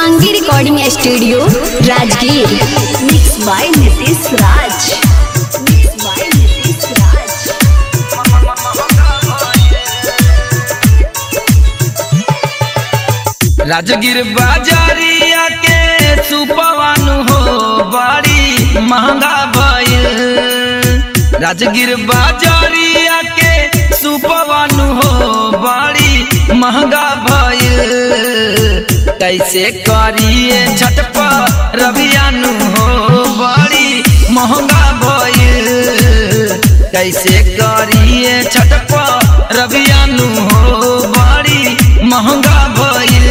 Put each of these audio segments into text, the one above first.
Shivangi recording studio Rajgir mix by Nitish Raj mix by Nitish Raj Rajgir बाजारिया के सुपवानु हो बड़ी महंगा भइल राजगिर बाजारिया के सुपवानु हो बड़ी महंगा भइल कैसे करिए छठ रबियानु हो बड़ी महंगा भइल कैसे करिए छठ रबियानु हो बड़ी महंगा भइल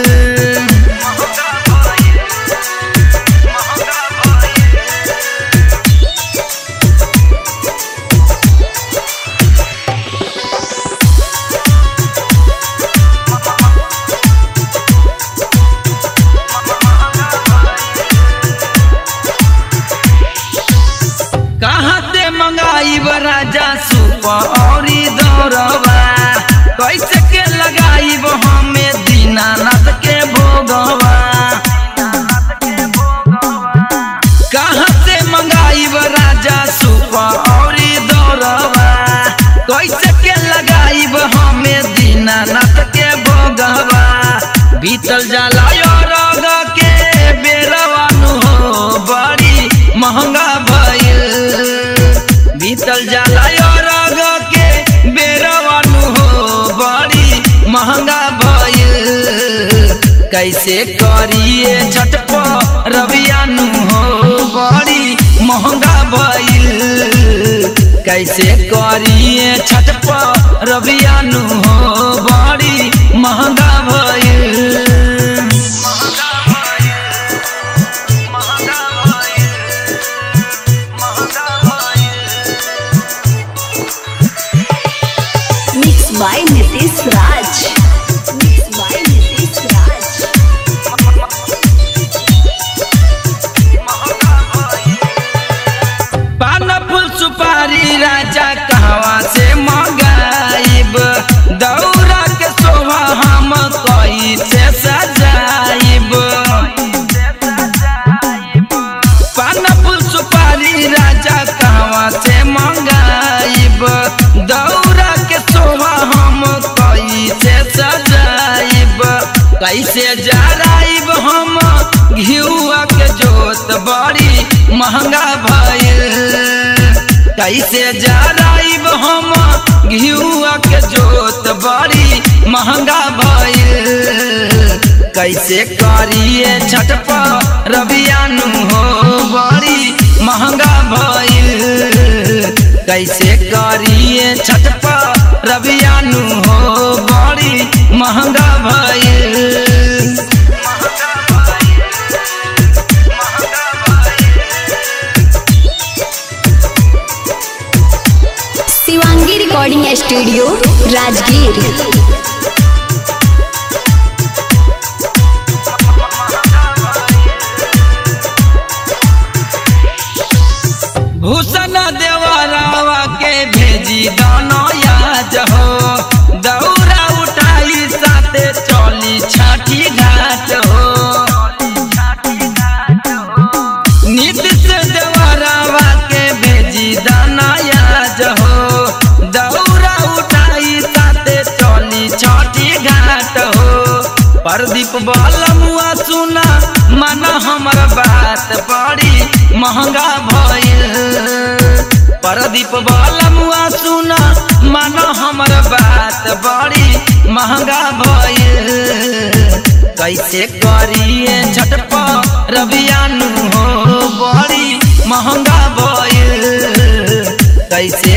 कहाँ से मंगाई राजा सुप औरी दौरवा कैसे के लगाई हमें दीनानाथ के भोगवा कहाँ से मंगाई राजा सुप औरी दौरवा कैसे के लगाई हमें दीनानाथ के भोगवा बीतल जाला रग के बेरवानु हो बड़ी महंगा भइल बीतल जाला रग के बेरवानु हो बड़ी महंगा भइल कैसे करिए छठ रबियानु हो बड़ी महंगा भइल कैसे करिए छठ रबियानु हो बड़ी महंगा भइल mix by Nitish Raj mix by Nitish Raj पान फूल सुपारी राजा कहवा से मंगाइब दौरा के शोभा हम कैसे सजाइब पान फूल सुपारी राजा कहवा से मंगाइब दौरा के शोभा हम कैसे सजाइब कैसे जराइब हम घिउआ के जोत बड़ी महंगा भइल कैसे जराइब हम घिउआ के जोत बड़ी महंगा भइल कैसे करिए छठ रबियानु हो बड़ी महंगा भइल कैसे करिए छठ रबियानु हो बड़ी महंगा भइल शिवांगी रिकॉर्डिंग स्टूडियो राजगीर भूषण देवरावा के भेजी दानो याज हो दौरा उठाई साथे चली छठी घाट हो नीतीश देवरावा के भेजी दाना याज हो दौरा उठाई साथे चली छठी घाट हो प्रदीप बालमुआ सुना माना हमर बात बड़ी महंगा भइल प्रदीप बालमुआ सुना माना हमर बात बड़ी महंगा भइल कैसे करिए छठ रबियानु हो बड़ी महंगा भइल कैसे